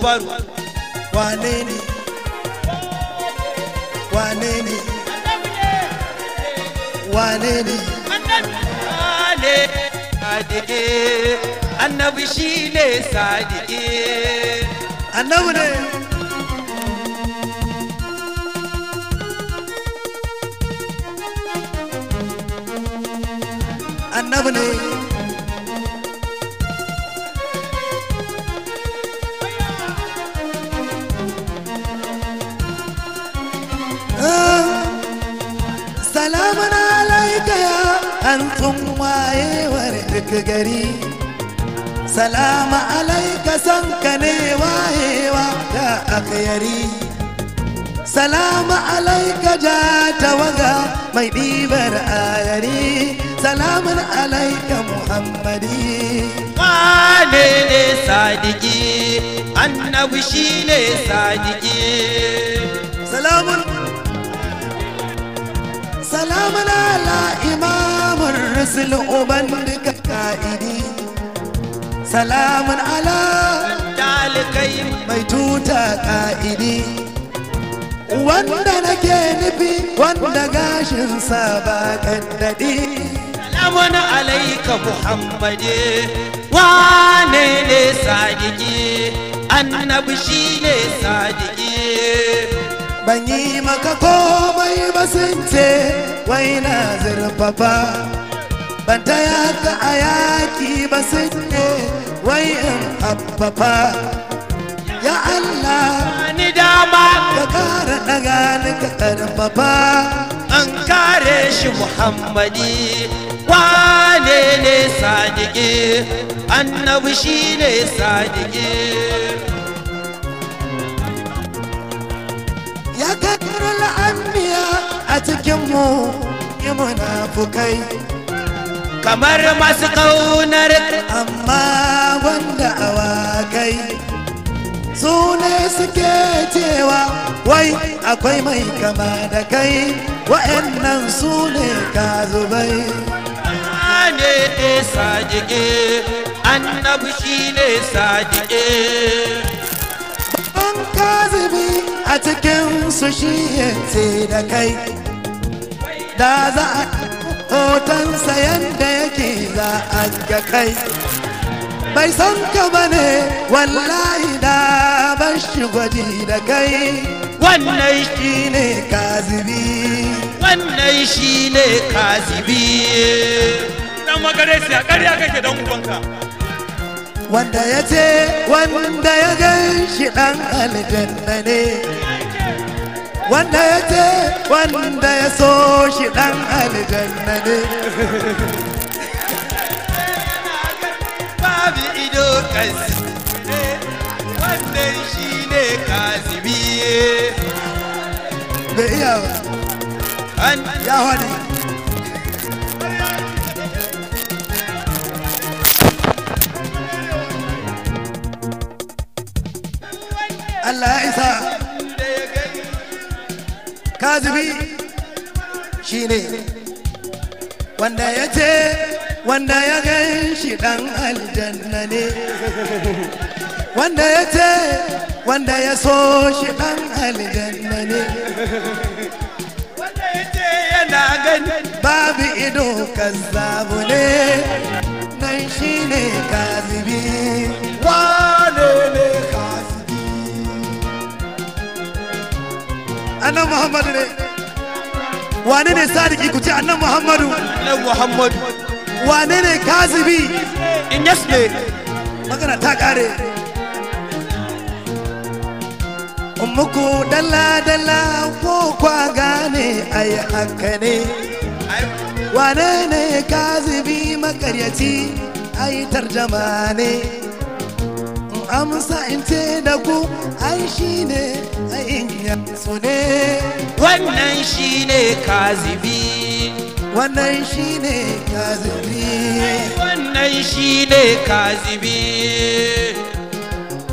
akbaru wane ne wane ne wane ne ne sadiki annabi shine sadiki annabi ne annabi ne Ah, salamun alaika ya hantun wayewar duk gari salama alaika san ka ne wayewa da akayari salama alaika ja tawaga mai ɗibar ayari salamun alaika muhammadi wane ne sadiki annabi shine sadiki salamun salamun ala imamun rusul uban duka ka'idi salamun ala dalikai mai tuta ka'idi wanda nake nufi wanda gashinsa ba kaddadi salamun alaika muhammadi wane ne sadiki annabi shine sadiki ban yi maka komai ba sun ce wai na zurfafa ban taya ka a yaki ba sun ce wai in abbafa ya Allah ni dama ka kara daga ni ka karfafa an kare shi muhammadi wane ne sadiki annabi shine sadiki ya kakar la'anniya a cikinmu yi munafukai kamar masu kaunar amma wanda awakai su ne suke cewa wai akwai mai kama da kai wa'annan su ne ka zubai wane ne sadiki annabi shine sadiki an kazibi a cikin su shi yace da kai da za a hotonsa yadda yake za a ga kai bai san ka bane wallahi da ban shi gwaji da kai wannan shi shi ne kazibi wannan shine kazibi dan magare siya ƙarya kake dan ubanka wanda ya ce wanda ya gan shi ɗan aljanna ne wanda ya ce wanda ya so shi ɗan aljanna ne babu ido kasi wannan shine kazibi bai iya ba an ya wani Allah ya isa kazibi shi ne wanda ya ce wanda ya gan shi ɗan aljanna ne wanda ya ce wanda ya so shi ɗan aljanna ne wanda ya ce yana gani babu ido kazzabu ne nan shi ne kazibi wane ne kazibi annan muhammadu ne wane ne sadiki ku ce annan muhammadu na muhammadu wane ne kazibi in yes ne magana ta kare muku dalla dalla ko kwa gane ai haka ne wane ne kazibi makaryaci ai tarjama ne in amsa in ce da ku ai shi ne ai in su ne wannan shine kazibi wannan shi ne kazibi wannan shine kazibi